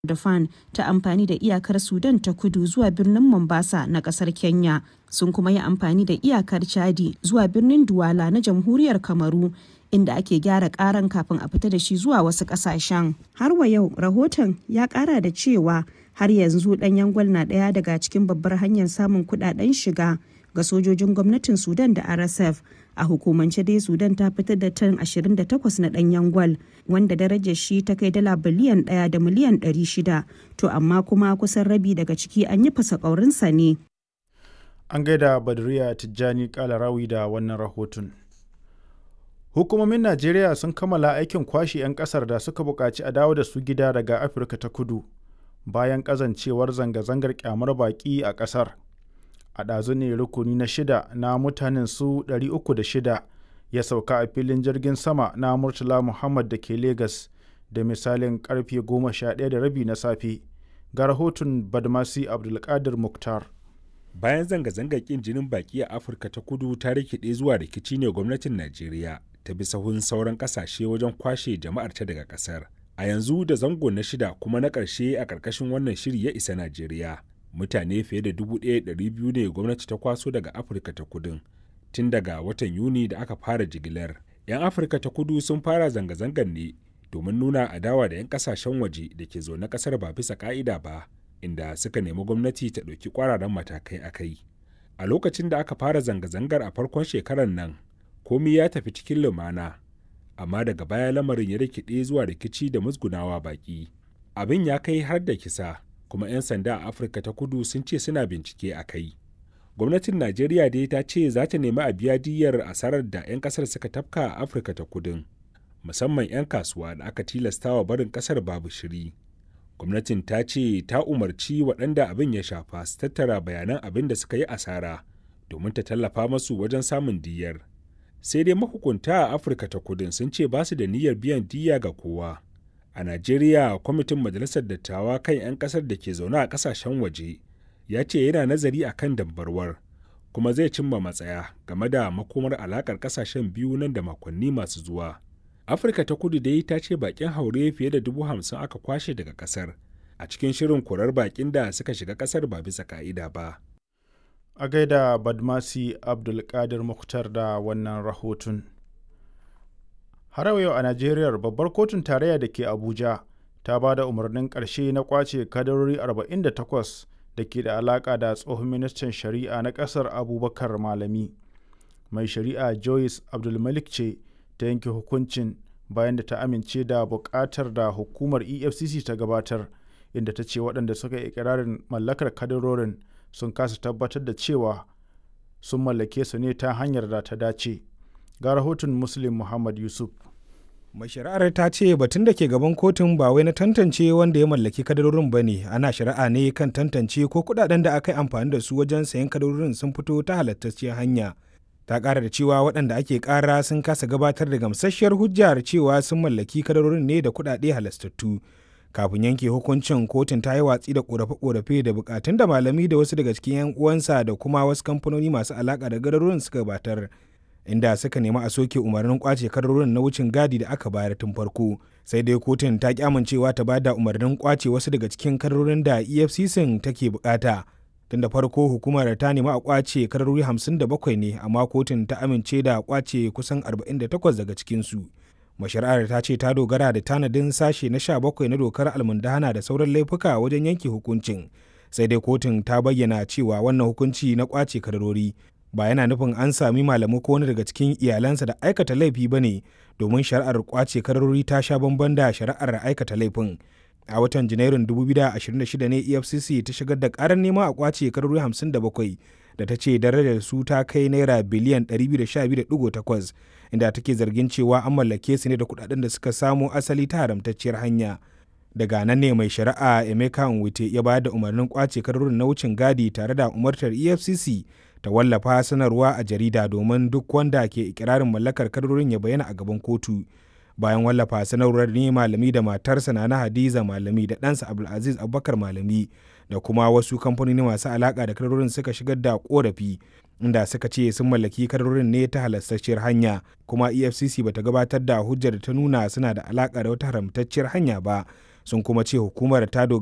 Kordofan ta amfani da iyakar Sudan ta kudu zuwa birnin Mombasa na kasar Kenya sun kuma yi amfani da iyakar Chadi zuwa birnin Douala na jamhuriyar Kamaru inda ake gyara karan kafin a fita da shi zuwa wasu kasashen. Har wa yau rahoton ya kara da cewa har yanzu ɗanyen gwal na ɗaya daga cikin babbar hanyar samun kuɗaɗen shiga ga sojojin gwamnatin Sudan da RSF. A hukumance dai Sudan ta fitar da tan 28 na ɗanyen gwal wanda darajar shi ta kai dala biliyan ɗaya da miliyan 600 to amma kuma kusan rabi daga ciki an yi fasa ƙaurinsa ne. An gaida Badriya Tijjani Kalarawi da wannan rahoton. Hukumomin Najeriya sun kammala aikin kwashe 'yan kasar da suka buƙaci a dawo da su gida daga Afirka ta kudu bayan ƙazancewar zanga-zangar kyamar baƙi a ƙasar. A ɗazu ne rukuni na shida na mutanen su 306 ya sauka a filin jirgin sama na Murtala Muhammad da ke Legas da misalin karfe 11 da rabi na safe. Ga rahoton Badmasi Abdulkadir Muktar. Bayan zanga-zangar ƙin jinin baƙi a Afirka ta kudu ta rikide zuwa rikici ne gwamnatin Najeriya ta bi sahun sauran kasashe wajen kwashe jama'ar ta daga kasar. A yanzu da zango na shida kuma na ƙarshe a ƙarƙashin wannan shiri ya isa Najeriya. Mutane fiye da dubu ɗaya ɗari biyu ne gwamnati ta kwaso daga Afirka ta kudun tun daga watan Yuni da aka fara jigilar. 'Yan Afirka ta kudu sun fara zanga-zangar ne domin nuna adawa da 'yan kasashen waje da ke zaune ƙasar ba bisa ƙa'ida ba, inda suka nemi gwamnati ta ɗauki ƙwararan matakai a kai. A lokacin da aka fara zanga-zangar a farkon shekarar nan, komi ya tafi cikin lumana amma daga baya lamarin ya rikide zuwa rikici da musgunawa baki abin ya kai har da kisa kuma 'yan sanda a afirka ta kudu sun ce suna bincike a kai gwamnatin najeriya dai ta ce za ta nemi a biya diyyar asarar da 'yan kasar suka tafka a afirka ta kudun musamman 'yan kasuwa da aka tilastawa barin kasar babu shiri gwamnatin ta ce ta umarci waɗanda abin ya shafa su tattara bayanan abin da suka yi asara domin ta tallafa masu wajen samun diyyar sai dai mahukunta a afirka ta kudin sun ce ba su da niyyar biyan diya ga kowa a najeriya kwamitin majalisar dattawa kan 'yan kasar da ke zaune a kasashen waje ya ce yana nazari a kan dambarwar kuma zai cimma matsaya game da makomar alakar kasashen biyu nan da makonni masu zuwa afirka ta kudu dai ta ce bakin haure fiye da dubu hamsin aka kwashe daga kasar a cikin shirin korar bakin da suka shiga kasar ba bisa ka'ida ba a gaida badmasi abdulkadir muktar da wannan rahoton har yau a najeriya babbar kotun tarayya da ke abuja ta ba da umarnin ƙarshe na kwace kadarori 48 da ke da alaƙa da tsohon ministan shari'a na ƙasar abubakar malami mai shari'a joyce abdulmalik ce ta yanke hukuncin bayan da ta amince da buƙatar da hukumar efcc ta gabatar inda ta ce waɗanda suka yi ikirarin mallakar kadarorin sun kasa tabbatar da cewa sun mallake su ne ta hanyar da ta dace ga rahoton muslim muhammad yusuf mai shari'ar ta ce batun da ke gaban kotun ba wai na tantance wanda ya mallaki kadarorin ba ne ana shari'a ne kan tantance ko kudaden da aka yi amfani da su wajen sayan kadarorin sun fito ta halattacciyar hanya ta ƙara da cewa waɗanda ake ƙara sun kasa gabatar da gamsasshiyar hujjar cewa sun mallaki kadarorin ne da kuɗaɗe halastattu kafin yanke hukuncin kotun ta yi watsi da korafe-korafe da bukatun da malami da wasu daga cikin 'yan uwansa da kuma wasu kamfanoni masu alaka da gadarorin suka gabatar inda suka nemi a soke umarnin kwace kadarorin na wucin gadi da aka bayar tun farko sai dai kotun ta ki amincewa ta bada umarnin kwace wasu daga cikin kadarorin da efcc take bukata tun da farko hukumar ta nemi a kwace kadarori 57 ne amma kotun ta amince da kwace kusan 48 daga cikinsu mashari'ar ta ce ta dogara da tanadin sashe na 17 na dokar almundahana da sauran laifuka wajen yanke hukuncin sai dai kotun ta bayyana cewa wannan hukunci na kwace kadarori ba yana nufin an sami malamu ko wani daga cikin iyalansa da aikata laifi ba ne domin shari'ar kwace kadarori ta sha bamban da shari'ar aikata laifin a watan janairun 2026 ne efcc ta shigar da karar nema a kwace kadarori 57 da ta ce darajar su ta kai naira biliyan 212.8 inda take zargin cewa an mallake su ne da kudaden da suka samo asali ta haramtacciyar hanya daga nan ne mai shari'a emeka nwite ya bayar da umarnin kwace kadarorin na wucin gadi tare da umartar efcc ta wallafa sanarwa a jarida domin duk wanda ke ikirarin mallakar kadarorin ya bayyana a gaban kotu bayan wallafa sanarwar ne malami da matarsa na hadiza malami da ɗansa abdulaziz abubakar malami da kuma wasu kamfanoni masu alaka da kadarorin suka shigar da korafi inda suka ce sun mallaki kadarorin ne ta halastacciyar hanya kuma efcc bata gabatar da hujjar da ta nuna suna da alaka da wata haramtacciyar hanya ba sun kuma ce hukumar ta